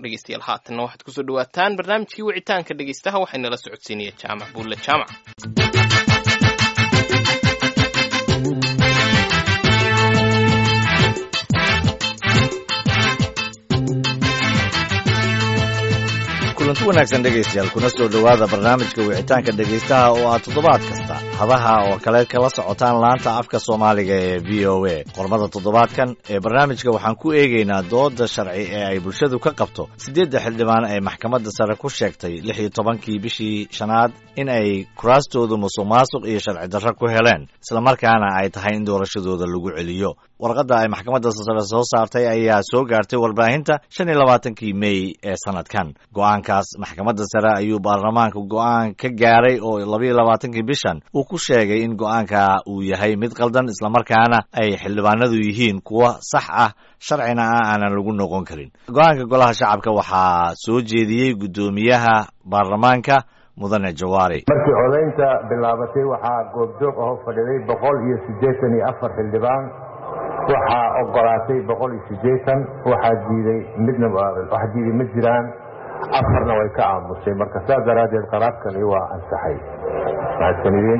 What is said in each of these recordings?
dhegeystayaal haatanna waxaad kusoo dhawaataan barnaamijkii wicitaanka dhegeystaha waxaynala socodsiinaya jaamac buulle jaamac kulanti wanaagsan dhegaystayaal kuna soo dhowaada barnaamijka wicitaanka dhegaystaha oo aad toddobaad kasta hadaha oo kale kala socotaan laanta afka soomaaliga ee v o a qormada toddobaadkan ee barnaamijka waxaan ku eegaynaa dooda sharci ee ay bulshadu ka qabto siddeedda xildhibaan ee maxkamadda sare ku sheegtay lix iyo tobankii bishii shanaad in ay kuraastoodu musuq maasuq iyo sharci darro ku heleen islamarkaana ay tahay in doorashadooda lagu celiyo warqadda ay maxkamadda sare soo saartay ayaa soo gaartay warbaahinta shan iyo labaatankii mey ee sanadkan go-aankaas maxkamadda sare ayuu baarlamaanka go-aan ka gaaray oo labaiyo labaatankii bishan uu ku sheegay in go-aanka uu yahay mid qaldan islamarkaana ay xildhibaanadu yihiin kuwo sax ah sharcina ah aanan lagu noqon karin go-aanka golaha shacabka waxaa soo jeediyey guddoomiyaha baarlamaanka mudane jawaari markii codaynta bilaabatay waxaa goobjoog aho fadhiday boqol iyo siddeetan iyo afar xildhibaan waxaa ogolaatay boqol iyo siddeetan waxaa diiday midna wax diiday ma jiraan afarna way ka aamusay marka saas daraaddeed qaraarkani waa ansaxay mahadsanidin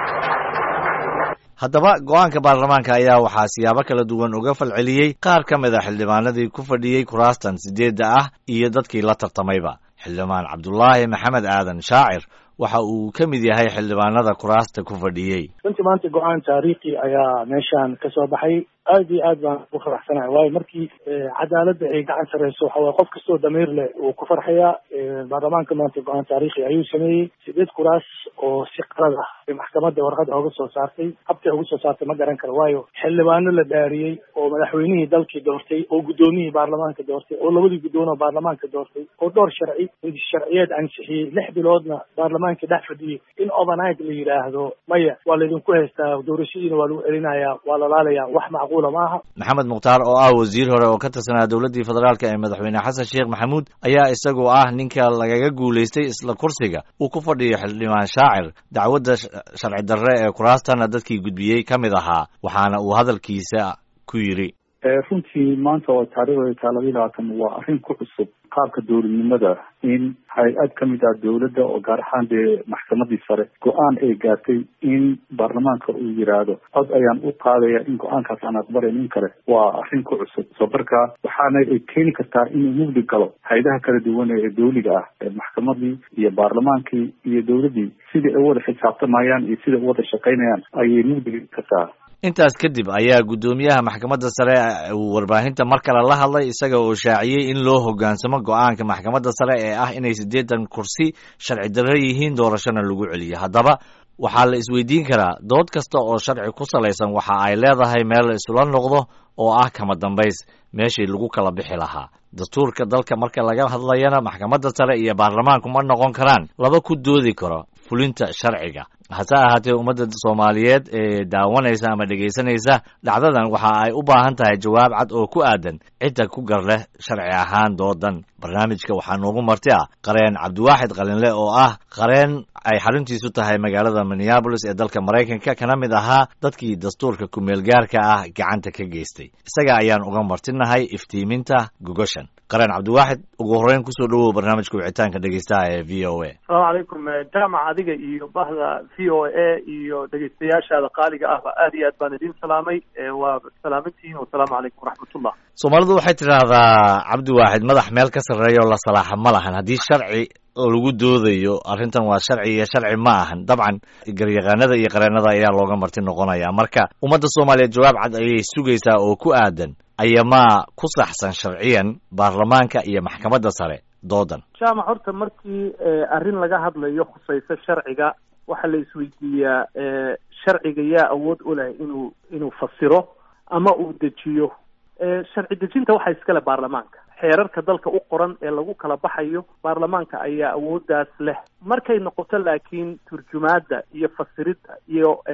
haddaba go-aanka baarlamaanka ayaa waxaa siyaabo kala duwan uga falceliyey qaar ka mid a xildhibaanadii ku fadhiyey kuraastan siddeedda ah iyo dadkii la tartamayba xildhibaan cabdulaahi maxamed aadan shaacir waxa uu ka mid yahay xildhibaanada kuraasta ku fadhiyey runtii maanta go-aan taariikhi ayaa meeshaan ka soo baxay aad iyo aad baan ugu faraxsanahay waayo markii cadaaladda ay gacan sareyso waxa waye qof kastoo damiir leh uu ku farxayaa baarlamaanka maanta go-aan taariikhi ayuu sameeyey sideed kuraas oo si qalad ah ay maxkamadda warqada oga soo saartay habtay uga soo saartay ma garan karo waayo xildhibaano la dhaariyey oo madaxweynihii dalkii doortay oo guddoomiyihii baarlamaanka doortay oo labadii guddoon oo baarlamaanka doortay oo dhowr sharci sharciyeed ansixiyey lix biloodna baarlamaanka dhex fadhiyey in overnight la yidhaahdo maya waa laydinku haystaa doorashadiina waa lagu celinayaa waa lalaalayaa wax macquula maaha maxamed mukhtaar oo ah wasiir hore oo ka tirsanaa dowladdii federaalk ee madaxweyne xasan sheekh maxamuud ayaa isagoo ah ninka lagaga guulaystay isla kursiga uu ku fadhiyo xildhibaan shaacir dacwadda sharci darre ee kuraastana dadkii gudbiyey ka mid ahaa waxaana uu hadalkiisa ku yidhi runtii maanta oo taariikhda taa labayi labaatan waa arrin ku cusub qaabka dowladnimada in hay-ad ka mid ah dowladda oo gaar ahaan dee maxkamadii sare go-aan ay gaartay in baarlamaanka uu yidhaahdo cod ayaan u qaadaya in go-aankaas aan aqbalayn in kale waa arrin ku cusub soo marka waxaana ay keeni kartaa inuu mugdi galo hay-adaha kala duwan ee dowliga ah ee maxkamadii iyo baarlamaankii iyo dowladdii sidai ay u wada xisaabtamayaan iyo sida u wada shaqaynayaan ayay mugdi kartaa intaas kadib ayaa guddoomiyaha maxkamadda sare uu warbaahinta mar kale la hadlay isaga oo shaaciyey in loo hoggaansamo go-aanka maxkamadda sare ee ah inay siddeetan kursi sharci darro yihiin doorashona lagu celiyo haddaba waxaa la isweydiin karaa dood kasta oo sharci ku salaysan waxa ay leedahay meel la isula noqdo oo ah kama dambays meeshii lagu kala bixi lahaa dastuurka dalka marka laga hadlayana maxkamadda sare iyo baarlamaanku ma noqon karaan laba ku doodi karo fulinta sharciga hase ahaatee ummadda soomaaliyeed ee daawanaysa ama dhegaysanaysa dhacdadan waxa ay u baahan tahay jawaab cad oo ku aadan cidda ku gar leh sharci ahaan doodan barnaamijka waxaa noogu marti ah qareen cabdiwaaxid qalinle oo ah qareen ay xaruntiisu tahay magaalada minneabolis ee dalka maraykanka kana mid ahaa dadkii dastuurka ku-meelgaarka ah gacanta ka geystay isaga ayaan uga martinahay iftiiminta gogoshan qareen cabdiwaaxid ugu horreyn kusoo dhowow barnaamijka wicitaanka dhegeystaha ee v o a asalaamu calaykum jaamac adiga iyo bahda v o a iyo dhegeystayaashaada qaaliga ahba aad iyo aad baan idin salaamay waa salaamantihiin wasalaamu calaykum waraxmatullah soomaalidu waxay tidhaahdaa cabdiwaaxid madax meel ka sarreeya oo la salaaxa ma lahan haddii sharci lagu doodayo arrintan waa sharci iyo sharci ma ahan dabcan garyaqaanada iyo qareennada ayaa looga marti noqonaya marka ummadda soomaaliyeed jawaab cad ayay sugaysaa oo ku aadan ayamaa ku saxsan sharciyan baarlamaanka iyo maxkamadda sare doodan jaamac horta markii arrin laga hadlayo khusayso sharciga waxaa la isweydiiyaa sharciga yaa awood u leh inuu inuu fasiro ama uu dejiyo sharci dejinta waxaa iskale baarlamaanka xeerarka dalka u qoran ee lagu kala baxayo baarlamaanka ayaa awooddaas leh markay noqoto laakiin turjumaadda iyo fasiridda iyo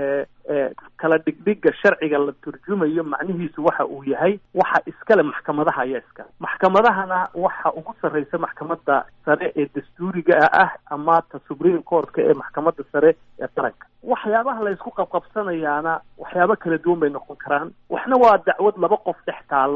kala dhigdhiga sharciga la turjumayo macnihiisu waxa uu yahay waxa iskale maxkamadaha ayaa iskale maxkamadahana waxa ugu sarreysa maxkamadda sare ee dastuuriga ah ama ta supreme courtka ee maxkamadda sare ee qaranka waxyaabaha la isku qabqabsanayaana waxyaabo kala duwan bay noqon karaan waxna waa dacwad laba qof dhex taalla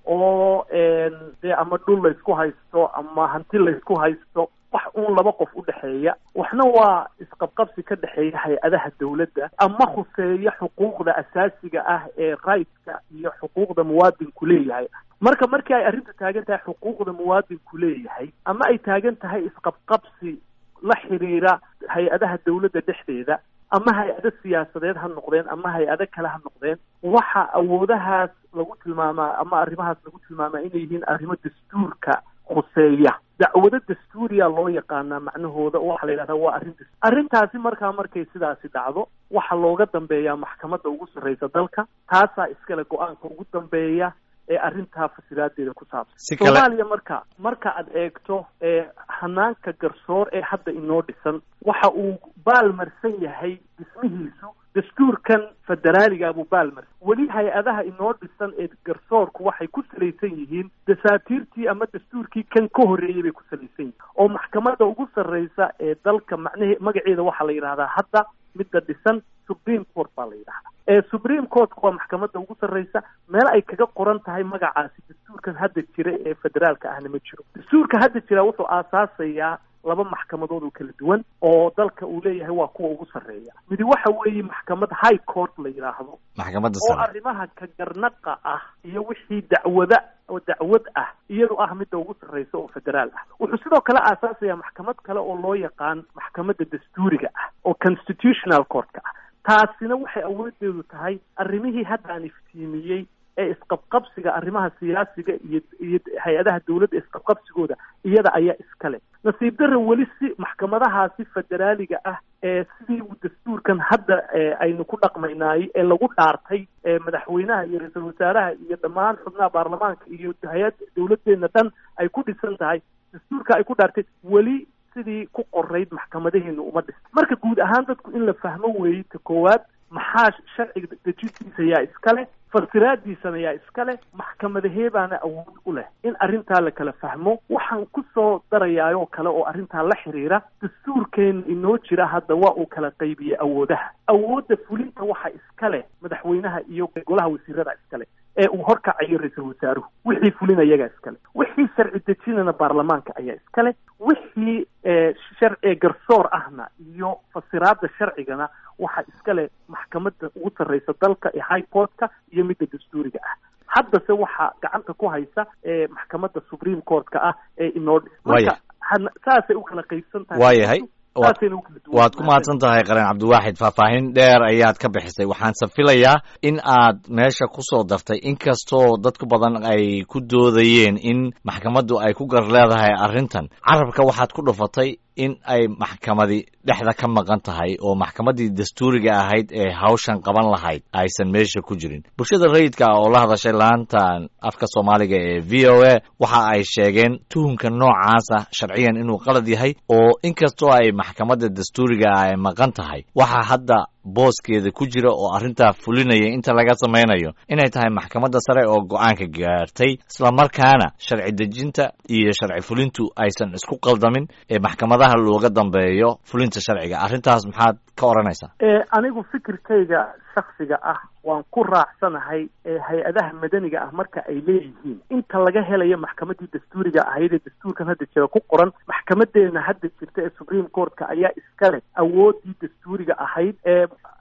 oo dee ama dhul laysku haysto ama hanti laysku haysto wax uun laba qof u dhexeeya waxna waa isqabqabsi ka dhexeeya hay-adaha dawladda ama khuseeya xuquuqda asaasiga ah ee rightska iyo xuquuqda muwaadinku leeyahay marka markii ay arrintu taagan tahay xuquuqda muwaadinku leeyahay ama ay taagan tahay isqabqabsi la xiriira hay-adaha dawladda dhexdeeda ama hay-ado siyaasadeed ha noqdeen ama hay-ado kale ha noqdeen waxa awoodahaas lagu tilmaamaa ama arrimahaas lagu tilmaamaa inay yihiin arrimo dastuurka khuseeya dacwado dastuuriya loo yaqaanaa macnahooda oo waxaa la yidhahdaa waa arrin dastuur arrintaasi markaa markay sidaasi dhacdo waxaa looga dambeeyaa maxkamadda ugu sarreysa dalka taasaa iskale go-aanka ugu dambeeya ee arrintaa fasilaadeeda ku saabsan soomaaliya marka marka aad eegto hanaanka garsoor ee hadda inoo dhisan waxa uu baalmarsan yahay dhismihiisu dastuurkan federaaliga buu baalmarsan weli hay-adaha inoo dhisan ee garsoorku waxay ku salaysan yihiin dasaatiirtii ama dastuurkii kan ka horreeyey bay ku salaysan yihiin oo maxkamadda ugu sarreysa ee dalka macnahe magaceeda waxaa la yidhahdaa hadda midda dhisan supreme court baa la yidhahdaa ee supreme courtka waa maxkamadda ugu sarreysa meel ay kaga qoran tahay magacaasi dastuurkan hadda jira ee federaalka ahna ma jiro dastuurka hadda jira wuxuu aasaasayaa laba maxkamadood oo kala duwan oo dalka uu leeyahay waa kuwa ugu sarreeya midi waxa weeye maxkamad high court la yidhaahdo maxkamadda oo sare arrimaha ka garnaqa ah iyo wixii dacwada oo dacwad ah iyadu ah midda ugu sarreysa oo federaal ah wuxuu sidoo kale aasaasaya maxkamad kale oo loo yaqaan maxkamadda dastuuriga ah oo constitutional courtka ah taasina waxay awoodeedu tahay arrimihii hadda aan iftiimiyey ee isqabqabsiga arrimaha siyaasiga iyo iyo hay-adaha dawladda isqabqabsigooda iyada ayaa iskale nasiib darra weli si maxkamadahaasi federaaliga ah ee sidii dastuurkan hadda aynu ku dhaqmaynaay ee lagu dhaartay ee madaxweynaha iyo ra-iisul wasaaraha iyo dhammaan xubnaha baarlamaanka iyo hay-ad dawladdeena dhan ay ku dhisan tahay dastuurka ay ku dhaartay weli sidii ku qorayd maxkamadaheenu uma dhista marka guud ahaan dadku in la fahmo weeye ta koowaad maxaa sharciga dejintiisa yaa iskale fasiraadiisana yaa iskale maxkamadaheebaana awood u leh in arrintaa la kala fahmo waxaan kusoo darayaayoo kale oo arrintaa la xiriira dastuurkeena inoo jira hadda waa uu kala qaybiyey awoodaha awoodda fulinta waxa iskale madaxweynaha iyo golaha wasiirada iskale ee uu horkacayo ra-iisul wasaaruhu wixii fulin ayagaa iskale wixii sharci dejinana baarlamaanka ayaa iskale wixii sharci garsoor ahna iyo fasiraada sharcigana waxaa iskale maxkamadda ugu sarreysa dalka ee high courtka iyo midda dastuuriga ah haddase waxaa gacanta ku haysa ee maxkamadda supreme courtka ah ee inoo dhis marka han- saasay u kala qaybsan tahay waayahay waad saasayna u kala duwan waad ku mahadsan tahay qaran cabdiwaaxid faahfaahin dheer ayaad ka bixisay waxaanse filayaa in aad meesha ku soo dartay inkastoo dadku badan ay ku doodayeen in maxkamaddu ay ku gar leedahay arrintan carabka waxaad ku dhufatay in ay maxkamadi dhexda ka maqan tahay oo maxkamaddii dastuuriga ahayd ee hawshan qaban lahayd aysan meesha ku jirin bulshada rayidka ah oo la hadashay laantan afka soomaaliga ee v o a waxa ay sheegeen tuhunka noocaasa sharciyan inuu qalad yahay oo inkastoo ay maxkamadda dastuuriga ah ay maqan tahay waxa hadda booskeeda ku jira oo arrintaa fulinaya inta laga samaynayo inay tahay maxkamadda sare oo go-aanka gaartay islamarkaana sharci dejinta iyo sharci fulintu aysan isku qaldamin ee maxkamadaha looga dambeeyo fulinta sharciga arrintaas maxaad ka odhanaysaa ee anigu fikirkayga shaksiga ah waan ku raacsanahay ee hay-adaha madaniga ah marka ay leeyihiin inta laga helayo maxkamaddii dastuuriga ahayd ee dastuurkan hadda jira ku qoran maxkamadeena hadda jirta ee supreme courtka ayaa iskale awooddii dastuuriga ahayd ee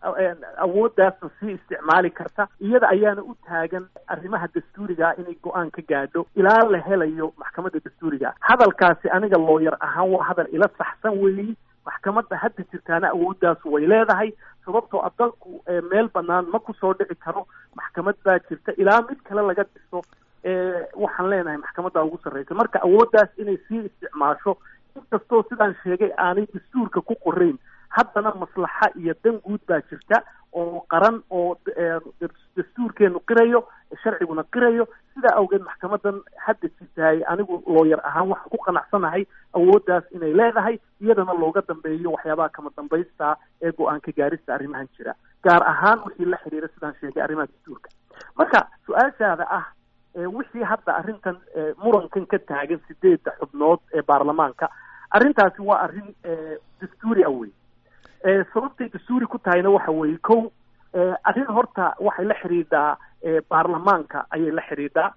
awooddaasna sii isticmaali karta iyada ayaana u taagan arrimaha dastuuriga ah inay go-aan ka gaadho ilaa la helayo maxkamadda dastuuriga ah hadalkaasi aniga looyar ahaan waa hadal ila saxsan weeyi maxkamadda hadda jirtaana awooddaas way leedahay sababtoo a dalku meel banaan ma kusoo dhici karo maxkamad baa jirta ilaa mid kale laga dhiso waxaan leenahay maxkamadda ugu sarreysa marka awooddaas inay sii isticmaasho inkastoo sidaan sheegay aanay dastuurka ku qorayn haddana maslaxa iyo dan guud baa jirta oo qaran oo dastuurkeenu qirayo sharciguna qirayo sidaa awgeed maxkamadan hadda jirtahay anigu looyar ahaan waxaan ku qanacsanahay awooddaas inay leedahay iyadana looga dambeeyo waxyaabaha kama dambaysta ee go-aanka gaarista arrimahan jira gaar ahaan wixii la xiriira sidaan sheegay arrimaha dastuurka marka su-aashaada ah wixii hadda arrintan murankan ka taagan sideedda xubnood ee baarlamaanka arrintaasi waa arrin dastuuri ah wey sababtay dastuuri ku tahayna waxa weeye kow arrin horta waxay la xidhiidhaa baarlamaanka ayay la xidhiidhaa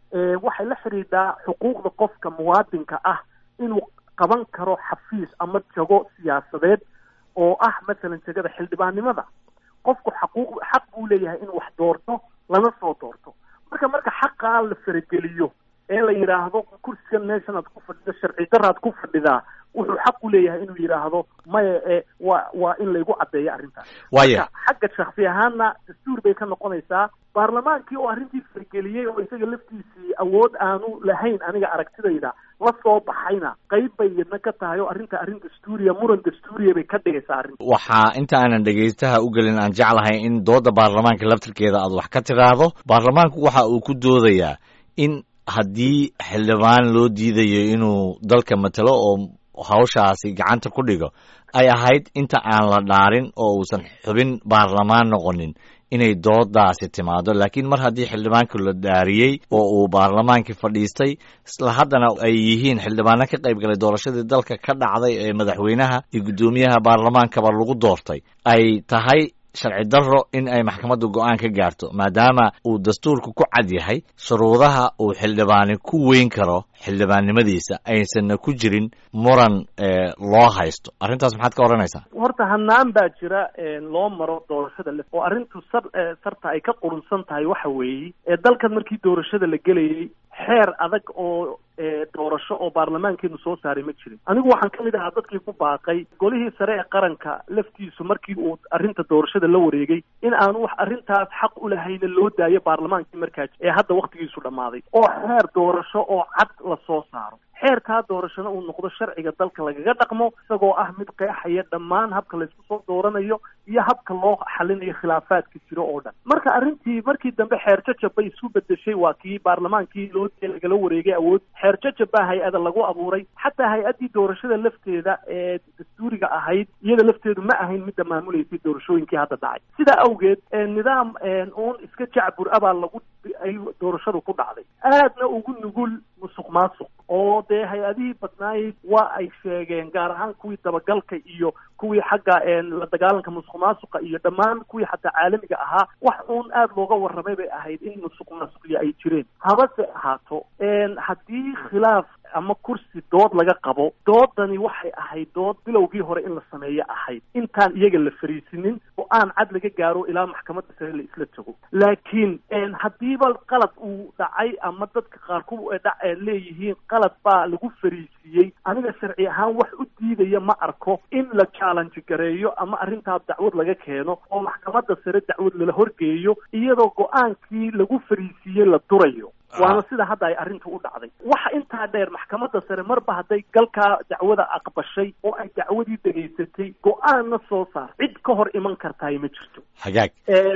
waxay la xidhiidhaa xuquuqda qofka muwaadinka ah inuu qaban karo xafiis ama jago siyaasadeed oo ah masalan jegada xildhibaannimada qofku xaquuq xaq buu leeyahay inuu wax doorto lana soo doorto marka marka xaqaa la farageliyo ee la yidhaahdo kursigan meeshan aad ku fadhida sharci daraad ku fadhidaa wuxuu xaq u leeyahay inuu yidhaahdo maya e waa waa in laygu caddeeyo arrintaas waya xagga shaksi ahaanna dastuur bay ka noqonaysaa baarlamaankii oo arrintii fargeliyey oo isaga laftiisii awood aanu lahayn aniga aragtidayda la soo baxayna qayb bay yadna ka tahay oo arrinta arrin dastuuriya muran dastuuriya bay ka dhigaysaa arrinta waxaa inta aanan dhegaystaha u gelin aan jeclahay in dooda baarlamaanka laftirkeeda aad wax ka tiraahdo baarlamaanku waxa uu ku doodayaa in haddii xildhibaan loo diidayo inuu dalka matalo oo hawshaasi gacanta ku dhigo ay ahayd inta aan la dhaarin oo uusan xubin baarlamaan noqonin inay doodaasi timaado laakiin mar haddii xildhibaanku la dhaariyey oo uu baarlamaankii fadhiistay isla haddana ay yihiin xildhibaano ka qayb galay doorashadii dalka ka dhacday ee madaxweynaha iyo guddoomiyaha baarlamaankaba lagu doortay ay tahay sharci darro in ay maxkamaddu go-aan ka gaarto maadaama uu dastuurku ku cad yahay shuruudaha uu xildhibaani ku weyn karo xildhibaannimadiisa aysanna ku jirin muran loo haysto arrintaas maxaad ka odhanaysaa horta hanaan baa jira loo maro doorashada le oo arrintu sar sarta ay ka qurunsan tahay waxa weeye dalkan markii doorashada la gelayay xeer adag oo doorasho oo baarlamaankeenu soo saaray ma jirin anigu waxaan ka mid ahaa dadkii ku baaqay golihii sare ee qaranka laftiisu markii uu arrinta doorashada la wareegay in aanu wax arrintaas xaq u lahayna loo daayo baarlamaankii markaa ee hadda waktigiisu dhammaaday oo xeer doorasho oo cad la soo saaro xeerkaa doorashona uu noqdo sharciga dalka lagaga dhaqmo isagoo ah mid qeexaya dhammaan habka laysku soo dooranayo iyo habka loo xalinayo khilaafaadka jiro oo dhan marka arrintii markii dambe xeer jajab bay isu bedeshay waa kii baarlamaankii loo lagala wareegay awood xeer jajab baa hay-ada lagu abuuray xataa hay-addii doorashada lafteeda ee dastuuriga ahayd iyada lafteedu ma ahayn midda maamuleysay doorashooyinkii hadda dhacay sidaa awgeed nidaam uun iska jacbur abaa lagu ay doorashadu ku dhacday aadna ugu nugul musuq maasuq oo dee hay-adihii badnaayey waa ay sheegeen gaar ahaan kuwii dabagalka iyo kuwii xagga la dagaalanka musuq maasuqa iyo dhammaan kuwii xataa caalamiga ahaa wax uun aada looga warramay bay ahayd in musuq maasuqyo ay jireen habase ahaato haddii khilaaf ama kursi dood laga qabo doodani waxay ahayd dood bilowgii hore in la sameeyo ahayd intaan iyaga la fariisinin oo aan cad laga gaaro ilaa maxkamadda sare la isla tago laakiin haddiiba qalad uu dhacay ama dadka qaar ku leeyihiin qalad baa lagu fariisiiyey aniga sharci ahaan wax u diidaya ma arko in la challenge gareeyo ama arrintaa dacwad laga keeno oo maxkamadda sare dacwad lala horgeeyo iyadoo go-aankii lagu fariisiiyey la durayo waana sida hadda ay arrintu u dhacday waxa intaa dheer maxkamadda sare marba hadday galkaa dacwada aqbashay oo ay dacwadii dhegaysatay go-aanna soo saar cid ka hor iman kartaay ma jirto hagaag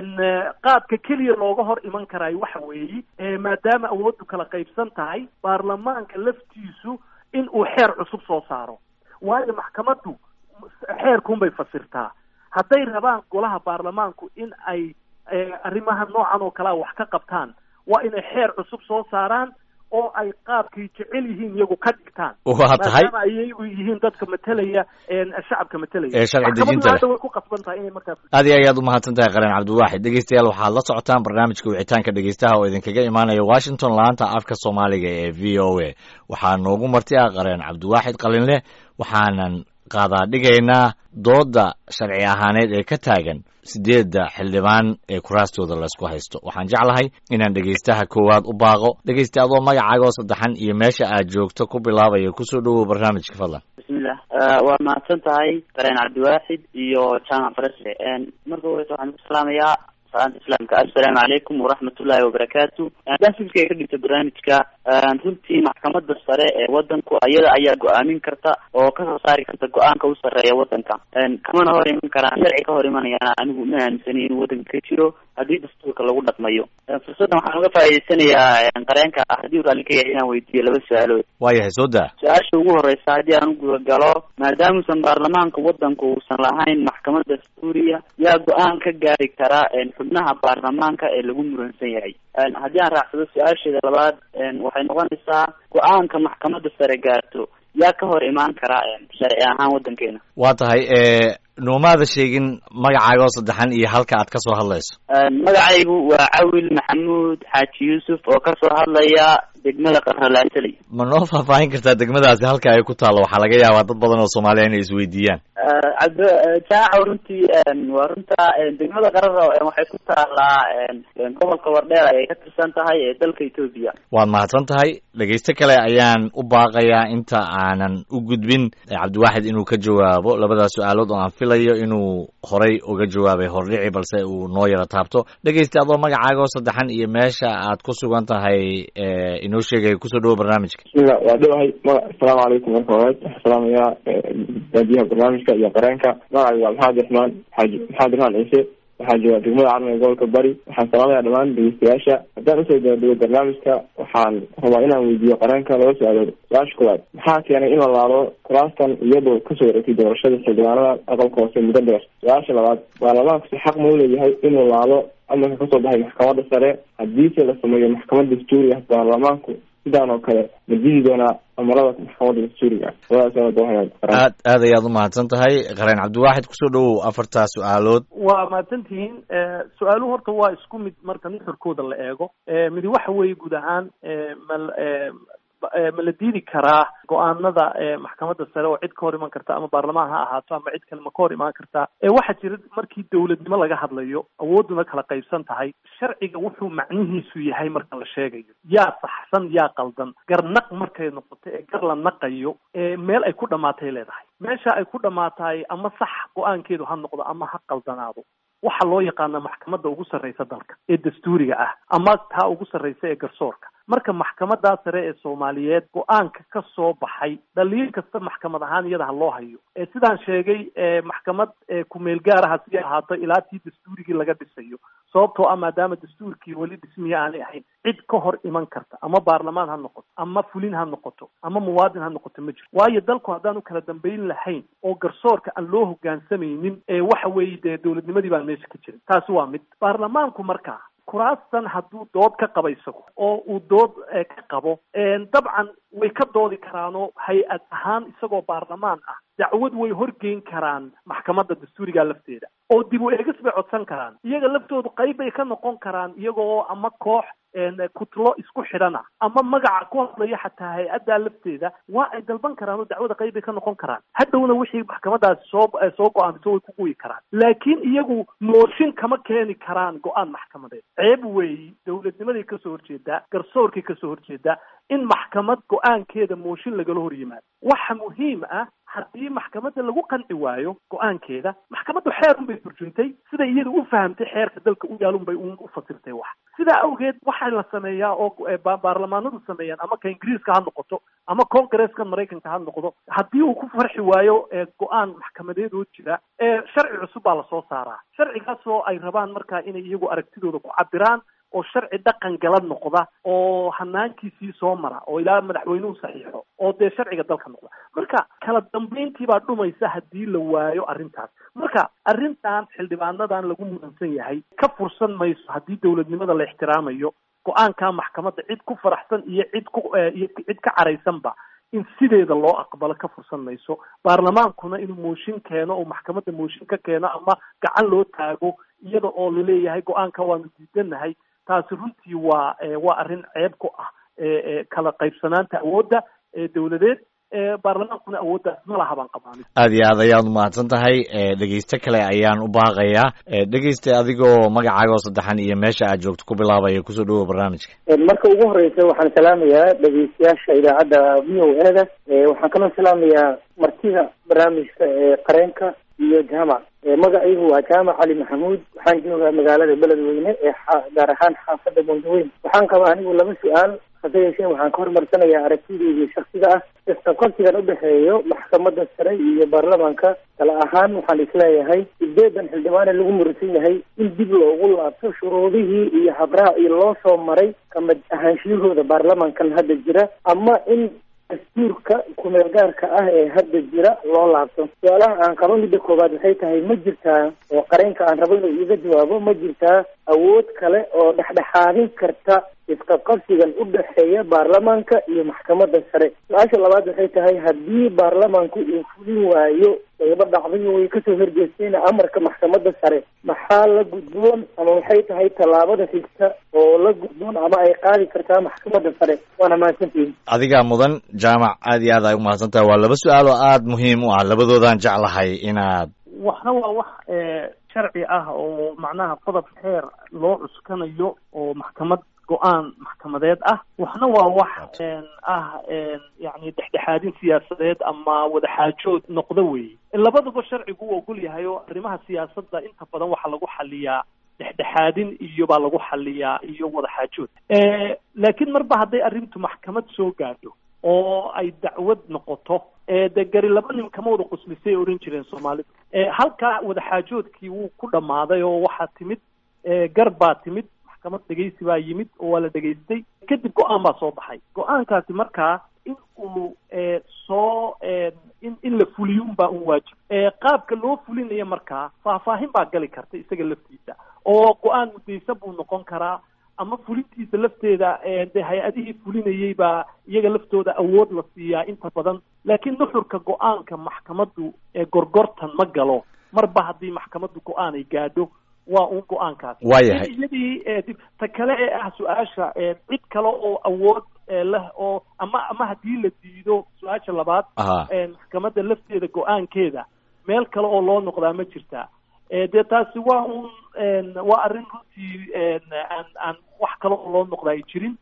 qaabka keliya looga hor iman karaay waxa weeye maadaama awooddu kala qaybsan tahay baarlamaanka laftiisu in uu xeer cusub soo saaro waayo maxkamaddu xeerkuunbay fasirtaa hadday rabaan golaha baarlamaanku in ay arrimaha noocan oo kalea wax ka qabtaan waa inay xeer cusub soo saaraan oo ay qaabkay jecel yihiin iyagu ka dhigtaan waa tahay maadaama ayagu yihiin dadka matelaya shacabka matelaya ee sharci dejinta leh way ku qasban tahay inay markaas aad iyo ayaad umahadsan tahay qareen cabdiwaaxid dhegeystayaal waxaad la socotaan barnaamijka wicitaanka dhegeystaha oo idinkaga imaanaya washington laanta afka soomaaliga ee v o a waxaa noogu marti ah qareen cabdiwaaxid qalinleh waxaanan qaadaa dhigaynaa dooda sharci ahaaneed ee ka taagan sideedda xildhibaan ee kuraastooda laysku haysto waxaan jeclahay inaan dhegaystaha koowaad u baaqo dhegaysta adoo magacaagoo saddexan iyo meesha aad joogto ku bilaabaya kusoo dhowow barnaamijka fadlan bismillah waa mahadsan tahay qareen cabdiwaaxid iyo jaamac faresle marka horeysa waxaan ku salaamayaa salaanta islaamka assalaamu calaykum waraxmatullahi wabarakaatu haddaan fikirkay ka dhigto barnaamijka runtii maxkamadda sare ee wadanku ayada ayaa go-aamin karta oo kasoo saari karta go-aanka u sarreeya wadanka kamana hor iman karaan sharci ka hor imanayana anigu ma aaminsani inuu wadanka ka jiro haddii dastuurka lagu dhaqmayo fursaddan waxaan uga faa'idaysanayaa qareenka haddii raalli ka yahay inaan weydiiyo laba su-aalood waayahay soo daa su-aasha ugu horeysa haddii aan u gudagalo maadaamuusan baarlamaanka wadanku uusan lahayn maxkamad dastuuriya yaa go-aan ka gaari kara xubnaha baarlamaanka ee lagu muransan yahay haddii aan raacsado su-aasheeda labaad waxay noqonaysaa go-aanka maxkamadda sare gaarto yaa ka hor imaan karaa sharci ahaan wadankeena waa tahay noomaada sheegin magacaaga oo saddexan iyo halka aad kasoo hadlayso magacaygu waa cawil maxamuud xaaji yuusuf oo kasoo hadlaya degmada qarralaasaley ma noo faahfaahin kartaa degmadaasi halka ay ku taallo waxaa laga yaabaa dad badan oo soomaaliya inay isweydiiyaan cabd jaaco runtii waa runta degmada qarara waxay ku taalaa gobolka wardheer ayay ka tirsan tahay ee dalka etoobiya waad mahadsan tahay dhegeyste kale ayaan u baaqayaa inta aanan u gudbin cabdiwaaxid inuu ka jawaabo labadaas su-aalood oo aan filayo inuu horay uga jawaabay hordhici balse uu noo yaro taabto dhegeyste adoo magacaaga oo saddexan iyo meesha aad ku sugan tahay inoo sheegaya kusoo dhawo barnaamijka bismillah waa dhowahay maga asalaamu calaykum marka horeed waxaan salaamayaa daadiyaha barnaamijka iyo qareenka magacayga waa maxamed raxmaan xaaji maxamed raxmaan ciise waxaa jooga degmada carmiga gobolka bari waxaan salaamaya dhammaan dhegeystayaasha haddaan usoo daadego barnaamijka waxaan rabaa inaan weydiiyo qareenka laba su-aalood su-aasha koowaad maxaa keenay in la laalo kuraastan iyadoo kasoo wareegtay doorashada xildhibaanada aqalka hoose muddo dheer su-aasha labaad baarlamaanku xaq mau leeyahay inuu laalo amarka kasoo baxay maxkamadda sare haddiise la sameeyo maxkamad dastuuri ah baarlamaanku sidaan oo kale ma jiri doonaa amarada maxkamadda dastuuriga ah aad aad ayaad umahadsan tahay qareen cabdiwaaxid kusoo dhawow afartaa su-aalood waa mahadsantihiin su-aaluhu horta waa isku mid marka nuxurkooda la eego midi waxa weeye guud ahaan mal ma la diidi karaa go-aanada maxkamadda sare oo cid ka hor iman karta ama baarlamaan ha ahaato ama cid kale ma ka hor imaan kartaa waxaa jira markii dawladnimo laga hadlayo awooduna kala qaybsan tahay sharciga wuxuu macnihiisu yahay marka la sheegayo yaa saxsan yaa qaldan garnaq markay noqoto ee gar la naqayo meel ay ku dhamaatay leedahay meesha ay ku dhamaatahay ama sax go-aankeedu ha noqdo ama ha qaldanaado waxaa loo yaqaana maxkamadda ugu sarreysa dalka ee dastuuriga ah ama taa ugu sarreysa ee garsoorka marka maxkamadaa sare ee soomaaliyeed go-aanka ka soo baxay dhaliil kasta maxkamad ahaan iyada ha loo hayo ee sidaan sheegay maxkamad kumeel gaaraha si ahaato ilaa tii dastuurigii laga dhisayo sababtoo ah maadaama dastuurkii weli dhismiye aanay ahayn cid ka hor iman karta ama baarlamaan ha noqoto ama fulin ha noqoto ama muwaadin ha noqoto ma jiro waayo dalku haddaan u kala dambayn lahayn oo garsoorka aan loo hogaansamaynin waxa weeye dee dowladnimadii baan meesha ka jirin taasi waa mid baarlamaanku markaa kuraastan hadduu dood ka qaba isagu oo uu dood ka qabo dabcan way ka doodi karaanoo hay-ad ahaan isagoo baarlamaan ah dacwad way horgeyn karaan maxkamadda dastuuriga lafteeda oo dib u eegis bay codsan karaan iyaga laftoodu qayb bay ka noqon karaan iyagoo ama koox kutlo isku xidhana ama magaca ku hadlaya xataa hay-addaa lafteeda waa ay dalban karaan oo dacwada qayb bay ka noqon karaan hadhowna wixii maxkamadaasi soo soo go-aamiso way ku guyi karaan laakiin iyagu mooshin kama keeni karaan go-aan maxkamadeed ceeb weeyi dowladnimaday kasoo horjeedaa garsoorkay kasoo horjeedaa in maxkamad go-aankeeda mooshin lagala hor yimaado waxa muhiim ah haddii maxkamadda lagu qanci waayo go-aankeeda maxkamaddu xeer unbay turjuntay siday iyada u fahamtay xeerka dalka u yaal unbay u fasirtay wax sidaa awgeed waxaa la sameeyaa oo baarlamaanadu sameeyaan ama ka ingiriiska ha noqoto ama congresska maraykanka ha noqdo haddii uu ku farxi waayo go-aan maxkamadeedoo jira sharci cusub baa lasoo saaraa sharcigaasoo ay rabaan markaa inay iyagu aragtidooda ku cabiraan oo sharci dhaqan gala noqda oo hanaankiisii soo mara oo ilaa madaxweynuhu saxiixo oo dee sharciga dalka noqda marka kala dambayntii baa dhumaysa haddii la waayo arrintaas marka arrintan xildhibaanadan lagu mudansan yahay ka fursan mayso haddii dowladnimada la ixtiraamayo go-aanka maxkamadda cid ku faraxsan iyo cid ku iyo cid ka caraysanba in sideeda loo aqbalo ka fursan mayso baarlamaankuna inuu mooshin keeno oo maxkamadda mooshin ka keeno ama gacan loo taago iyada oo laleeyahay go-aanka waanu diidanahay taasi runtii waa waa arrin ceeb ku ah kala qaybsanaanta awoodda dowladeed baarlamaankuna awooddaas ma laha baan qabaanin aad iyo aad ayaad umahadsan tahay dhegeyste kale ayaan u baaqayaa dhegeyste adigoo magacaaga oo saddexan iyo meesha aad joogto ku bilaabaya kusoo dhawow barnaamijka marka ugu horeysa waxaan salaamayaa dhegeystayaasha idaacadda v o eda waxaan kaloo salaamayaa martida barnaamijka qareenka iyo jaamac magacaygu waa jaamac cali maxamuud waxaan joogaa magaalada beledweyne ee gaar ahaan xaafadda bondaweyn waxaan qabaa anigu laba su-aal hase yeeshee waxaan ka hormarsanayaa aragtideydii shaksiga ah isqabqabsigan udhexeeyo maxkamadda sare iyo baarlamaanka tala ahaan waxaan isleeyahay sideedan xildhibaane lagu murisan yahay in dib loogu laabto shuruudihii iyo habraacii loo soo maray kamid ahaanshiyahooda baarlamankan hadda jira ama in dastuurka kumeel gaarka ah ee hadda jira loo laabto su-aalaha aan qabo midda koowaad waxay tahay ma jirtaa oo qareenka aan rabo inuu iiga jawaabo ma jirtaa awood kale oo dhexdhexaadin karta isqabqabsigan u dhexeeya baarlamaanka iyo maxkamadda sare su-aasha labaad waxay tahay haddii baarlamaanku uu fulin waayo qaybo dhacdayo way kasoo horjeesteen amarka maxkamadda sare maxaa la gudboon ama waxay tahay tallaabada xigta oo la gudboon ama ay qaadi kartaa maxkamadda sare waana mahadsantihin adigaa mudan jaamac aad iyo aad ay umahadsan tahay waa laba su-aal oo aada muhiim u ah labadoodaan jeclahay inaad waxna waa wax sharci ah oo macnaha qodob xeer loo cuskanayo oo maxkamad go-aan maxkamadeed ah waxna waa wax ah yani dhexdhexaadin siyaasadeed ama wadaxaajood noqdo weeye labaduba sharcigu u ogol yahay oo arrimaha siyaasadda inta badan waxaa lagu xaliyaa dhexdhexaadin iyo baa lagu xaliyaa iyo wadaxaajood laakiin marba hadday arrintu maxkamad soo gaadho oo ay dacwad noqoto de gari laba nin kama wada quslisay ohan jireen soomaalidu halkaa wadaxaajoodkii wuu ku dhammaaday oo waxaa timid gar baa timid maxkamad dhegaysi baa yimid oo waa la dhegaystay kadib go-aan baa soo baxay go-aankaasi markaa in uu soo in in la fuliyun baa un waajib qaabka loo fulinayo markaa faahfaahin baa gali karta isaga laftiisa oo go-aan mudaysa buu noqon karaa ama fulintiisa lafteeda de hay-adihii fulinayey baa iyaga laftooda awood la siiyaa inta badan laakiin nuxurka go-aanka maxkamaddu gorgortan ma galo marba haddii maxkamaddu go-aan ay gaadho waa un go-aankaasi waayahay iyadii ta kale ee ah su-aasha cid kale oo awood leh oo ama ama haddii la diido su-aasha labaad maxkamadda lafteeda go-aankeeda meel kale oo loo noqdaa ma jirtaa dee taasi waa un waa arrin runtii aan aan wax kale oo loo noqda ay jirin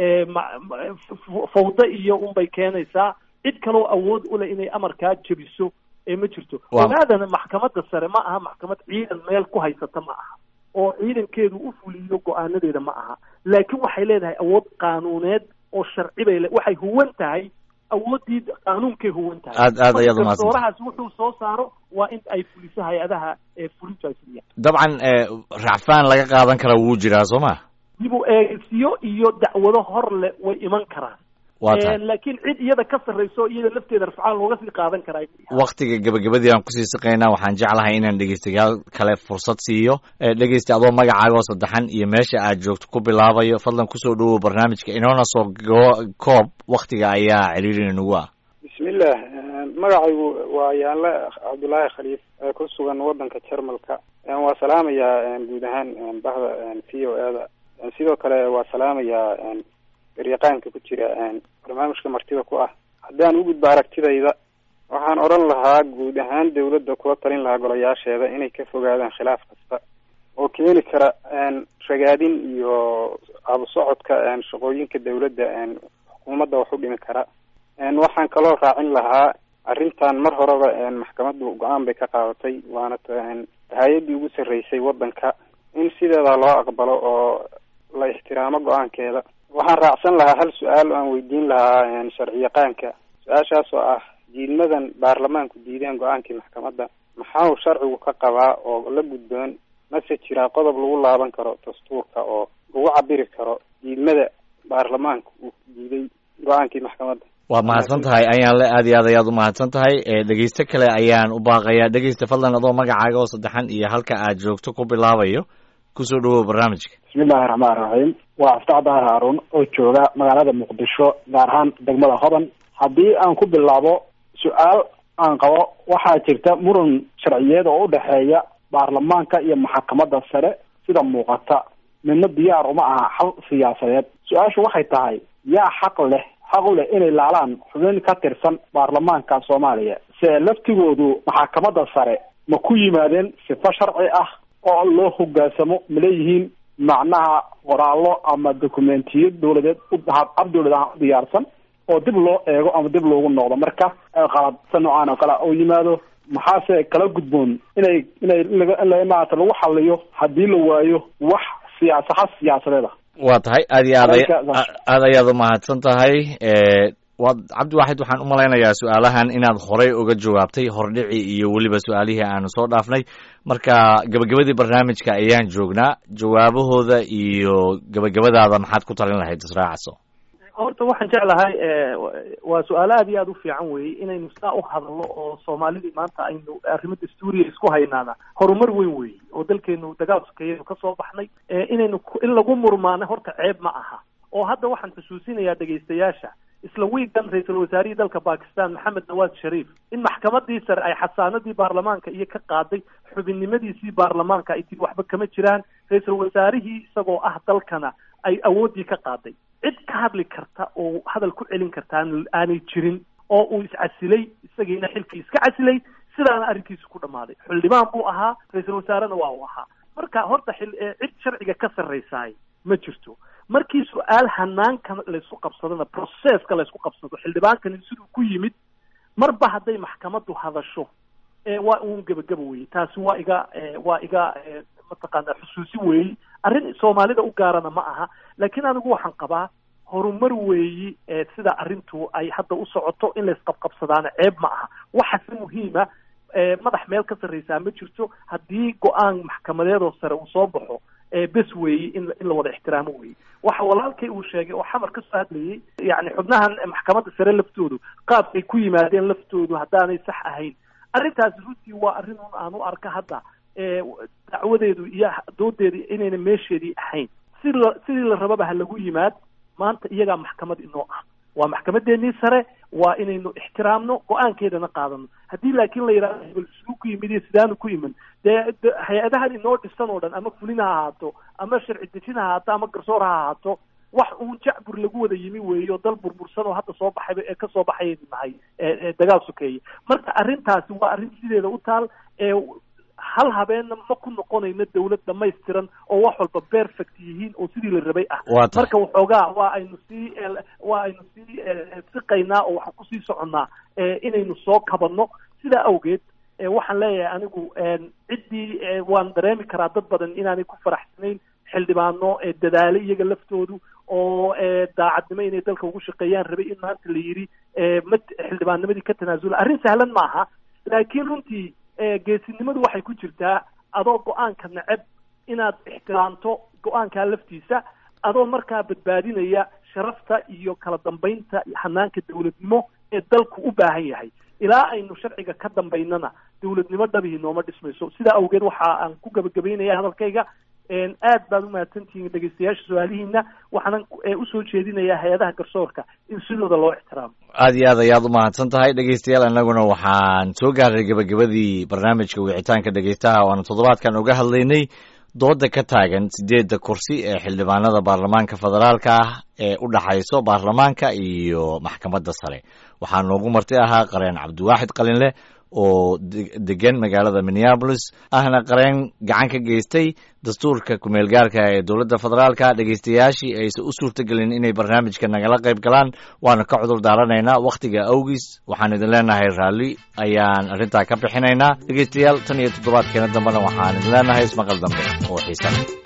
fawda iyo unbay keenaysaa cid kaloo awood u leh inay amarkaa jebiso ee ma jirto ogaadana maxkamadda sare ma aha maxkamad ciidan meel ku haysata ma aha oo ciidankeedu u fuliyo go-aanadeeda ma aha laakiin waxay leedahay awood qaanuuneed oo sharci bay le waxay huwan tahay awooddii qaanuunkay huwan tahay aad aad ayaad umahadsan doorahaas wuxuu soo saaro waa in ay fuliso hay-adaha ee fulintu ay fuliyaan dabcan racfaan laga qaadan kara wuu jiraa soo ma dib u eegsiyo iyo dacwado hor le way iman karaan waa tahay laakiin cid iyada ka sarrayso iyada lafteeda rafcaan looga sii qaadan karaa waktiga gabagabadii aan kusii siqaynaa waxaan jeclahay inaan dhegeystayaal kale fursad siiyo dhegeysta adoo magacaaga oo saddexan iyo meesha aad joogto ku bilaabayo fadlan kusoo dhawow barnaamijka inoona soo koob waktiga ayaa ciriiri nagu ah bismillah magacaygu waa yaanle cabdullaahi khaliif ee ku sugan wadanka jarmalka waa salaamayaa guud ahaan bahda v o eda sidoo kale waa salaamayaa garyaqaanka ku jira barnaamijka martida ku ah haddaan u gudbo aragtidayda waxaan odhan lahaa guud ahaan dawladda kula talin lahaa golayaasheeda inay ka fogaadaan khilaaf kasta oo keeni kara ragaadin iyo abusocodka shaqooyinka dawladda xukuumadda wax u dhimi kara waxaan kaloo raacin lahaa arrintan mar horeba maxkamaddu go-aan bay ka qaadatay waana hay-addii ugu sarreysay waddanka in sideeda loo aqbalo oo la ixtiraamo go-aankeeda waxaan raacsan lahaa hal su-aal oo aan weydiin lahaa sharciyaqaanka su-aashaas oo ah diidmadan baarlamaanku diideen go-aankii maxkamadda maxaa uu sharcigu ka qabaa oo la gudboon mase jiraa qodob lagu laaban karo dastuurka oo lagu cabiri karo diidmada baarlamaanka uu diiday go-aankii maxkamadda waa mahadsan tahay ayaan le aad iyo aad ayaad umahadsan tahay dhegeysto kale ayaan u baaqayaa dhegeysta fadlan adoo magacaaga oo saddexan iyo halka aad joogto ku bilaabayo kusoo dhawow barnaamijka bismillahi raxmaan raxiim waa aftaax dahar haarun oo jooga magaalada muqdisho gaar ahaan degmada hodan haddii aan ku bilaabo su-aal aan qabo waxaa jirta muran sharciyeed oo u dhexeeya baarlamaanka iyo maxkamadda sare sida muuqata midna diyaar uma aha xal siyaasadeed su-aashu waxay tahay yaa xaq leh xaq u leh inay laalaan xubin ka tirsan baarlamaanka soomaaliya se laftigoodu maxkamadda sare ma ku yimaadeen sifo sharci ah oo loo hogaansamo ma leeyihiin macnaha qoraallo ama dokumentiyo dawladeed ab dawlad ahaan u diyaarsan oo dib loo eego ama dib loogu noqdo marka qaladsa noocaan oo kale u yimaado maxaase kala gudboon inay inay in maarata lagu xaliyo haddii la waayo wax siyaasaha siyaasadeed ah waa tahay aad iyo aad aad ayaad umahadsan tahay waad cabdiwaaxid waxaan umalaynayaa su-aalahan inaad horey uga jawaabtay hordhici iyo weliba su-aalihii aanu soo dhaafnay marka gabagabadii barnaamijka ayaan joognaa jawaabahooda iyo gabagabadaada maxaad ku talin lahayd israacaso horta waxaan jeclahay waa su-aalo aad iyo aad u fiican weeye inaynu saa u hadalno oo soomaalidii maanta aynu arrimo dastuuriya isku haynaana horumar weyn weeye oo dalkeenu dagaal sokeeyaynu kasoo baxnay inaynu in lagu murmaano horta ceeb ma aha oo hadda waxaan xusuusinayaa dhegaystayaasha isla wiigan ra-iisul wasaarihii dalka bakistan maxamed nawaad shariif in maxkamadii sare ay xasaanadii baarlamaanka iyo ka qaaday xubinnimadiisii baarlamaanka ay tii waxba kama jiraan ra-iisul wasaarihii isagoo ah dalkana ay awooddii ka qaaday cid ka hadli karta oo hadal ku celin karta aanay jirin oo uu iscasilay isagiina xilkii iska casilay sidaana arrinkiisu ku dhammaaday xildhibaan buu ahaa ra-iisul wasaarena waa uu ahaa marka horta xil cid sharciga ka sarraysaay ma jirto markii su-aal hanaanka laysku qabsadona processka laysku qabsado xildhibaankani siduu ku yimid marba hadday maxkamaddu hadasho waa uun gebagaba weye taasi waa iga waa iga mataqaana xusuusi weeyi arrin soomaalida u gaarana ma aha laakiin anigu waxaan qabaa horumar weeyi sida arrintu ay hadda u socoto in laysqabqabsadaana ceeb ma aha waxase muhiima madax meel ka sarraysaa ma jirto haddii go-aan maxkamadeedoo sare uu soo baxo bes weeyi in in la wada ixtiraamo weeye waxa walaalkay uu sheegay oo xamar kasoo hadlayay yani xubnahan maxkamadda sare laftoodu qaabkay ku yimaadeen laftoodu haddaanay sax ahayn arrintaasi runtii waa arrin un aan u arka hadda dacwadeedu iyo doodeedu inayna meesheedii ahayn si la sidii la rababa ha lagu yimaad maanta iyagaa maxkamad inoo ah waa maxkamadeenii sare waa inaynu ixtiraamno go-aankeedana qaadano haddii laakiin la yidhahdo hebel siduu ku yimid iyo sidaanu ku iman dee hay-adahan inoo dhisan oo dhan ama fulin ha ahaato ama sharci dejin ha ahaato ama garsoor ha ahaato wax uun jacbur lagu wada yimi weeyo dal burbursan oo hadda soo baxayba ee kasoo baxayaynu nahay dagaal sokeeye marka arrintaasi waa arrin sideeda u taal hal habeenna ma ku noqonayno dawlad dhamaystiran oo wax walba perfect yihiin oo sidii la rabay ah marka waxoogaa waa aynu sii waa aynu sii siqaynaa oo waxaan kusii soconnaa inaynu soo kabanno sidaa awgeed waxaan leeyahay anigu ciddii waan dareemi karaa dad badan inaanay ku faraxsanayn xildhibaano dadaale iyaga laftoodu oo daacadnimo inay dalka ugu shaqeeyaan rabay in maanta la yidhi ma xildhibaannimadii ka tanaasula arrin sahlan maaha laakiin runtii geesinimadu waxay ku jirtaa adoo go-aanka neceb inaad ixtiraamto go-aankaa laftiisa adoo markaa badbaadinaya sharafta iyo kala dambaynta hanaanka dawladnimo ee dalku u baahan yahay ilaa aynu sharciga ka dambaynana dawladnimo dhabihii nooma dhismayso sidaa awgeed waxa aan ku gabagabaynaya hadalkayga aad baad umahadsantihiin dhegeystayaasha su-aalihiina waxaanan usoo jeedinayaa hay-adaha garsoorka in sidooda loo ixtiraamo aad iyo aad ayaad umahadsan tahay dhegeystayaal annaguna waxaan soo gaarnay gebagabadii barnaamijka wicitaanka dhegeystaha oo aanu toddobaadkan uga hadlaynay dooda ka taagan sideedda kursi ee xildhibaanada baarlamaanka federaalka ah ee u dhaxayso baarlamaanka iyo maxkamadda sare waxaa noogu marti ahaa qareen cabdiwaaxid qalinleh oo degan magaalada minneabolis ahna qareen gacan ka geystay dastuurka kumeel gaarka ee dowladda federaalka dhegeystayaashii aysan u suurtagelin inay barnaamijka nagala qayb galaan waana ka cudur daaranaynaa wakhtiga awgiis waxaan idin leenahay raalli ayaan arrintaa ka bixinaynaa dhegeystayaal tan iyo toddobaadkeena dambena waxaan idin leenahay ismaqal dambe oo xiisa